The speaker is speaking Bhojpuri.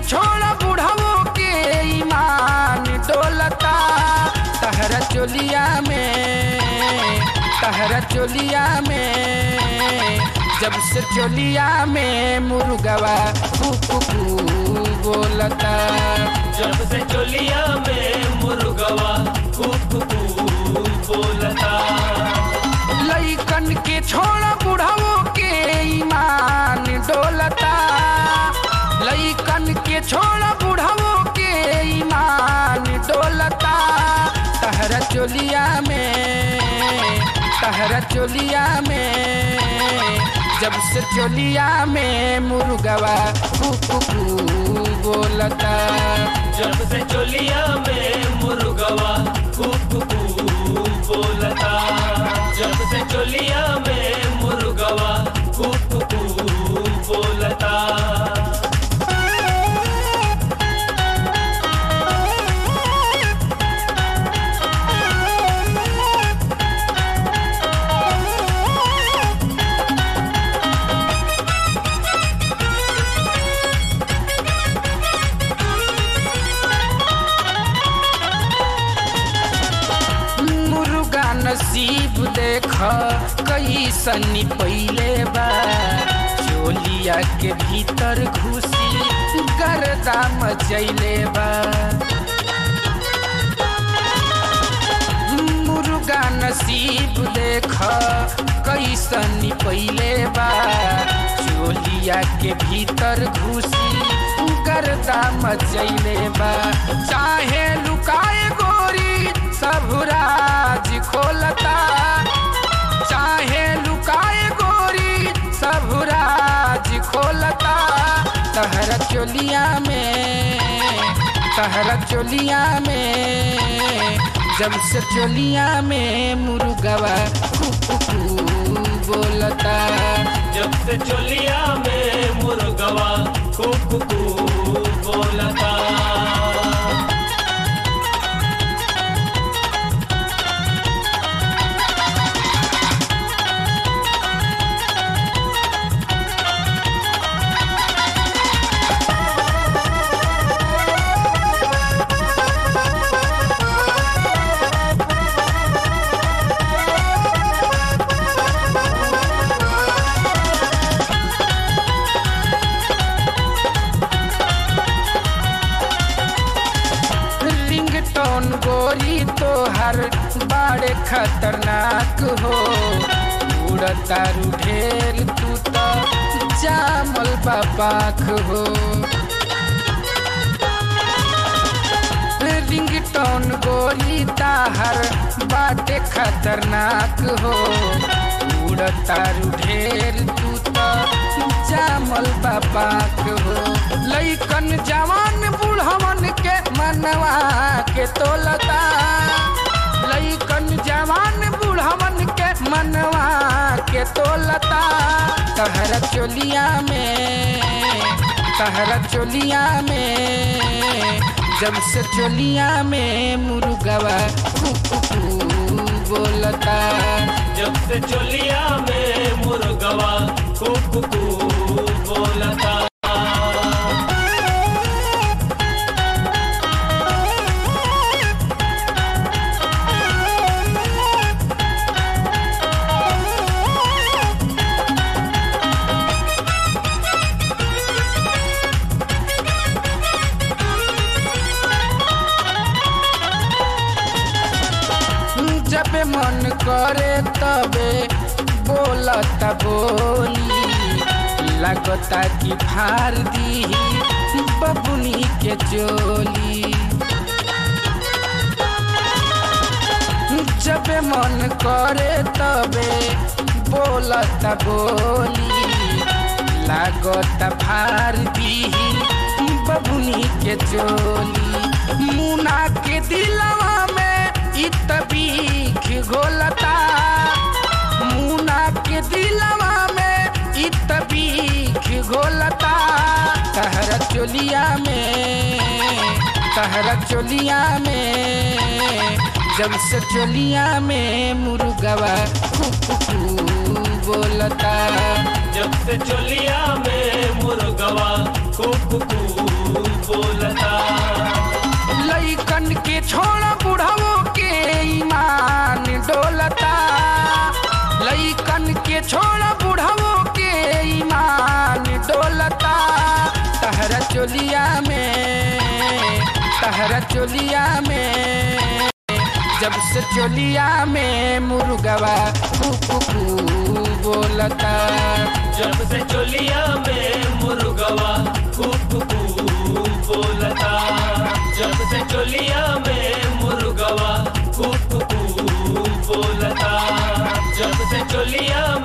छोड़ा बुढ़ावो के ईमान डोलता तहरा चोलिया में तहरा चोलिया में जब से चोलिया में मुर्गवा कुकू बोलता जब से चोलिया में मुर्गवा कुकू बोलता लइकन के छोड़ा बुढ़ावो के ईमान डोलता लइकन के छोड़ा बुढ़ावो के ईमान डोलता तहरा चोलिया में तहरा चोलिया में जब से चोलिया में मुर्गवा कुकू बोलता जब से चोलिया में मुर्गवा कुकू बोलता जब से चोलिया में मुर्गवा कुकू बोलता मुर्गा नसीब देख कई सनी पहले बा चोलिया के भीतर घुसी गर्दा मचैले बा मुर्गा नसीब देख कई सनी पहले बा चोलिया के भीतर घुसी गर्दा मचैले बा चाहे लुकाए गोरी सब राज खोलता चाहे लुकाए गोरी सब राज खोलता तहरा चोलिया में तहरा चोलिया में जब से चोलिया में मुर्गवा कुकू बोलता जब से चोलिया में मुर्गवा कुकू बोलता रिंगटोन गोरी तोहर बड़े खतरनाक हो उड़ता ढेर तू तो जामल बापाख हो रिंगटोन गोरी ताहर बाटे खतरनाक हो उड़ता ढेर तू तो जामल बापाख हो लइकन जवान बूढ़वन के मनवा के तोलता लइकन जवान बूढ़वन के मनवा के तोलता तहरा चोलिया में तहरा चोलिया में जब से चोलिया में मुर्गवा कुकू बोलता जब से चोलिया में मुर्गवा कुकू बोलता जब मन करे तबे बोलता बोली लगता कि फार दी बबुनी के चोली जब मन करे तबे बोलता बोली लागता फार दी बबुनी के चोली मुना के दिलवा में इत बीख घोलता मुना के दिलवा में इत बीख घोलता तहरा चोलिया में तहरा चोलिया में जब से चोलिया में मुर्गवा कुकू बोलता जब से चोलिया में मुर्गवा कुकू तहरा चोलिया में तहरा चोलिया में जब से चोलिया में मुर्गवा कुकू बोलता जब से चोलिया में मुर्गवा कुकू बोलता जब से चोलिया में मुर्गवा कुकू बोलता जब से चोलिया